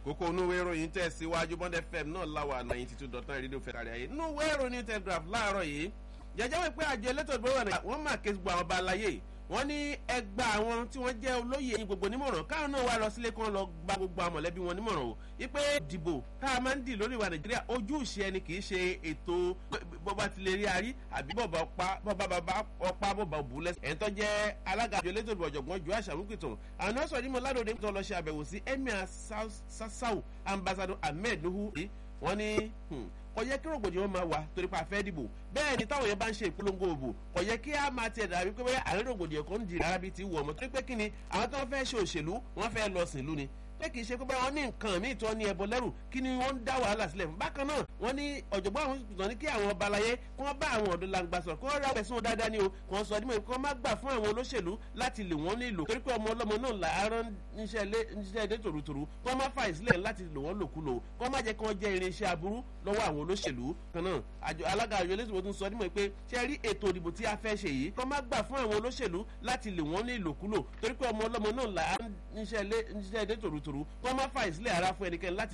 kókó onúwé ìròyìn tẹ̀ síwájú bond fm náà láwà ninety two dot nine rédíò fẹ́ kárí ayé nínú ìwé ìròyìn telegraph láàárọ̀ yìí jẹjẹ́ wípé àjọ elétò ìgbéró rẹ̀ wọ́n máa ké gbọ́ àwọn ọba aláyé wọ́n ní ẹgbà àwọn tí wọ́n jẹ́ olóyè ní gbogbo nímọ̀ràn káwọn náà wá lọ sílé kan lọ gba gbogbo àwọn mọ̀lẹ́bí wọn nímọ̀ràn o wípé dìbò tá a máa ń dì lórí ìwà nàìjíríà ojú ìṣe ẹni kì í ṣe ètò bọ́ba ti lè rí arí àbí bọ́ba ọpa ọpa bọ́ba òbú lẹ́sẹ̀ ẹ̀ńtọ́ jẹ́ alága àjọ elétò ìbò ọ̀jọ̀gbọ́n jù àṣàmúkìtàn àwọn náà sọ ní mo ládòde tó lọ ṣe àbẹ̀wò sí emir sassau ambassador ahmed nuhu wọ́n ní kò yẹ kí rògbòdìyàn máa wà torí pa fẹ́ dìbò bẹ́ẹ̀ ni táwọn yẹn bá ń ṣe ìpolongo òbò kò yẹ kí a máa tiẹ̀ dàbí pé àárín rògbòdìyàn kan ń di rárá bíi ti wù ọmọ torí pé kí ni àwọn tó ń fẹ́ ṣe òṣèlú wọ́n fẹ́ lọ sìn lú ni pé kì í ṣe pé báwọn ní nǹkan míì tó ní ẹbọ lẹ́rù kí ni wọ́n ń dá wàhálà sílẹ̀ fún bákan náà wọ́n ní ọ̀jọ̀gbọ́n àwọn ìtàn ní kí àwọn ọba aláyé kí wọ́n bá àwọn ọ̀dọ́ langba sọ̀rọ̀ kí wọ́n rà pẹ̀sùn dáadáa ni o kí wọ́n sọ ọdún mọ̀ kí wọ́n má gbà fún àwọn olóṣèlú láti lè wọ́n nílò torí pé ọmọ ọlọ́mọ náà làárọ̀ níṣẹ́ ilé tòrutòru kí wọ́n má fà ìsílẹ̀ láti lò wọ́n lòkulò kí wọ́n má jẹ́ kí wọ́n jẹ́ irinṣẹ́ aburú lọ́wọ́ àwọn olóṣèlú kan náà àjọ alága àjọ elétò tún sọ nímọ̀ pé ṣe rí ètò ìdìbò tí a fẹ́ ṣe yìí kí wọ́n má gbà fún àwọn olóṣèlú láti lè wọ́n ní ìlòkulò torí pé ọmọ ọlọ́mọ náà làárọ̀ níṣẹ́ ilé tòrutòru kí wọ́n má fà ìsílẹ̀ ara fún ẹnikẹ́ni láti